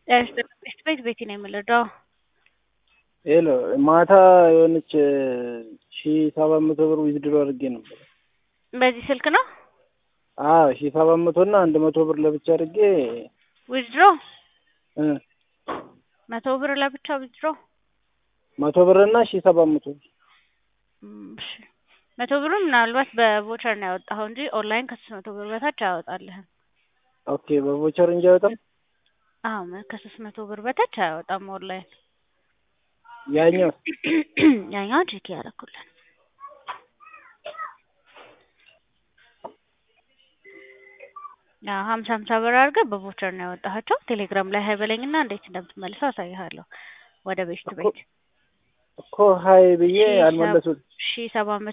ጤና ቤት ቤቲ ነው የምልደው። ሄሎ ማታ የሆነች ሺ ሰባት መቶ ብር ዊዝድሮ አድርጌ ነበር። በዚህ ስልክ ነው አዎ ሺ ሰባት መቶ እና አንድ መቶ ብር ለብቻ አድርጌ ዊዝድሮ እ መቶ ብር ለብቻ ዊዝድሮ መቶ ብር እና ሺ ሰባት መቶ ብር እም፣ እሺ መቶ ብሩ ምናልባት በቮቸር ነው ያወጣኸው እንጂ ኦንላይን ከሶስት መቶ ብር በታች አያወጣልህም። ኦኬ በቮቸር እንጂ አይወጣም። አዎ መ- ከሶስት መቶ ብር በታች አያወጣም ኦንላይን። ያኛው ያኛው ቼክ ያደረኩልን ያው ሀምሳ ሀምሳ ብር አድርገህ በቮቸር ነው ያወጣሃቸው። ቴሌግራም ላይ ሀይ በለኝና እንዴት እንደምትመልሰው አሳይሃለሁ። ወደ ቤት ቤት እኮ ሀይ ብዬ አልመለሱት ሺ ሰባት መቶ